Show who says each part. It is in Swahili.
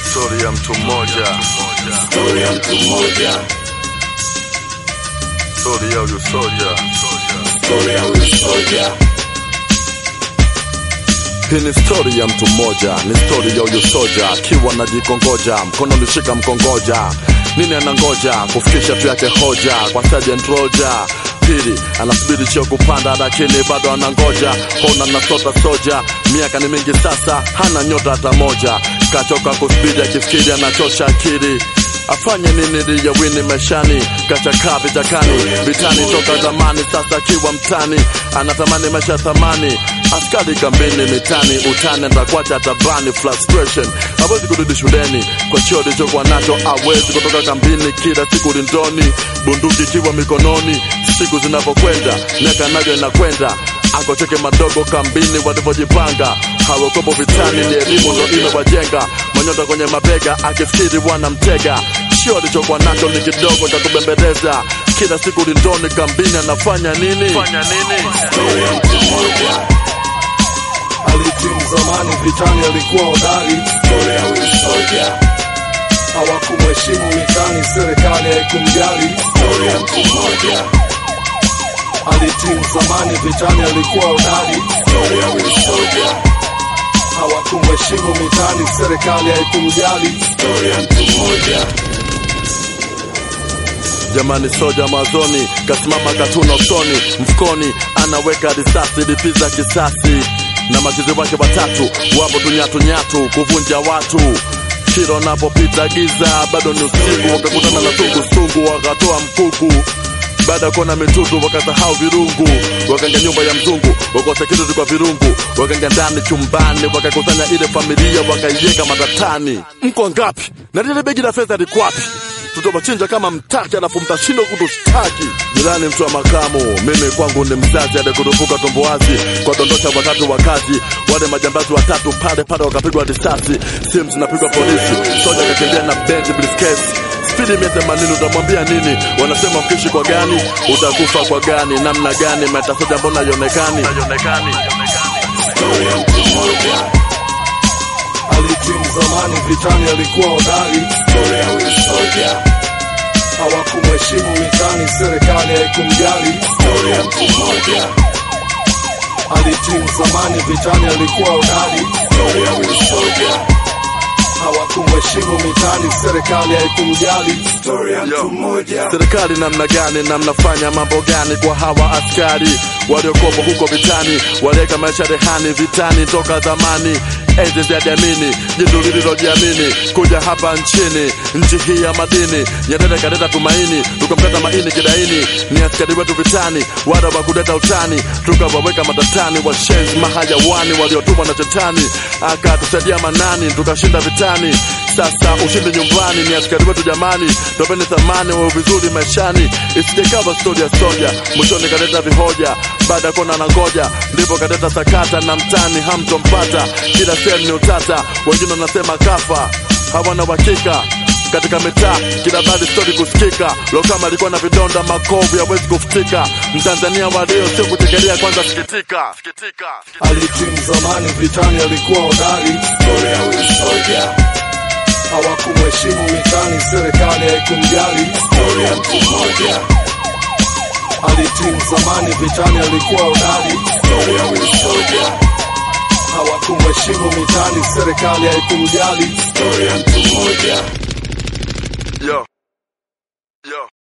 Speaker 1: Stori ya mtu mmoja,
Speaker 2: Stori ya mtu mmoja,
Speaker 1: stori ya huyu soja.
Speaker 2: stori ya huyu soja,
Speaker 3: Hii ni stori ya mtu mmoja, ni stori ya huyu soja akiwa najikongoja, mkono ulishika mkongoja, nini anangoja kufikisha tu yake hoja kwa Sergeant Roger. Pili anasubiri cheo kupanda, lakini bado anangoja. Hona nasota soja, miaka ni mingi sasa, hana nyota hata moja, kachoka kusubiri, akifikiri anachosha akili afanye nini ili ya wini maishani, kachakaa vitakani, vitani toka zamani, sasa akiwa mtani, anatamani maisha ya thamani, askari kambini, mitani, utani, atakuacha tabani, frustration, hawezi kurudi shuleni kwa cheo alichokuwa nacho, hawezi kutoka kambini, kila siku lindoni, bunduki ikiwa mikononi, siku zinavyokwenda, miaka nayo inakwenda akocheke madogo kambini walivyojipanga hawakopo vitani, ni elimu ndo imewajenga manyota kwenye mabega, akifikiri wanamtega. Sio alichokuwa nacho ni kidogo cha kubembeleza, kila siku lindoni kambini, anafanya nini? Fanya nini?
Speaker 2: stori ya mtu mmoja. Alitimu zamani vitani, alikuwa hodari. Stori ya huyu soja, hawakumheshimu mitani, serikali haikumjali. Stori ya mtu mmoja. Alitimu zamani vitani, alikuwa hodari. Stori ya huyu soja, hawakumheshimu mitani, serikali haikumjali. Stori ya mtu mmoja.
Speaker 3: Jamani, soja mwanzoni kasimama katuna usoni, mfukoni anaweka risasi lipiza kisasi, na machizi wake watatu wapo tunyatunyatu kuvunja watu. Kila wanapopita giza bado ni usiku, wakakutana na sungusungu wakatoa mkuku baada ya kuona mitutu wakasahau virungu, wakaingia nyumba ya mzungu, wakosa kitu kwa virungu, wakaingia ndani chumbani, wakakusanya ile familia, wakaiweka matatani. Mko ngapi? na lile begi la fedha liko wapi? tutawachinja kama mtaki, alafu mtashindwa kutushtaki. Jirani mtu wa makamu, mimi kwangu ni mzazi aliyekurupuka tumbo wazi kwa dondosha watatu wa kazi. Wale majambazi watatu pale pale wakapigwa risasi, simu zinapigwa polisi, soja akakimbia na benzi briefcase spidi mia themanini, utamwambia nini? Wanasema ukiishi kwa gani utakufa kwa gani, namna gani? Metasoja mbona haionekani?
Speaker 2: Stori ya mtu mmoja. Alitimu zamani vitani, alikuwa hodari. Stori ya huyu soja, hawakumheshimu mitani, serikali haikumjali. Stori ya mtu mmoja. Alitimu zamani vitani, alikuwa hodari. Stori ya huyu soja, hawakumheshimu mitani, serikali haikumjali. Stori ya mtu mmoja.
Speaker 3: Serikali namna gani na mnafanya mambo gani kwa hawa askari waliokopo huko vitani, waliweka maisha rehani vitani toka zamani, enzi za jamini, jitu lililojiamini kuja hapa nchini, nchi hii ya madini. Nyerere kaleta tumaini, tukamkata maini kidaini, ni askari wetu vitani, wada wa kuleta utani, tukawaweka matatani, washenzi mahayawani waliotumwa na shetani, akatusaidia manani, tukashinda vitani. Sasa ushindi nyumbani, ni askari wetu jamani, topeni thamani wa vizuri maishani, isijekawa stori ya soja, mwishoni kaleta vihoja, baada ya kuona nangoja, ndipo kaleta sakata na mtani hamtompata, kila sehemu ni utata, wengine wanasema kafa, hawana uhakika katika mitaa kila baadhi stori kusikika. Lokama alikuwa na vidonda makovu yawezi kufutika. Mtanzania wa leo sio kutekelea, kwanza sikitika, sikitika.
Speaker 2: Alitimu zamani vitani, alikuwa hodari. Stori ya huyu soja, hawakumheshimu mitani, serikali haikumjali. Stori ya mtu mmoja. Alitimu zamani vitani, alikuwa hodari. Stori ya huyu soja, hawakumheshimu mitani, serikali haikumjali. Stori ya mtu mmoja.
Speaker 1: Yo. Yo.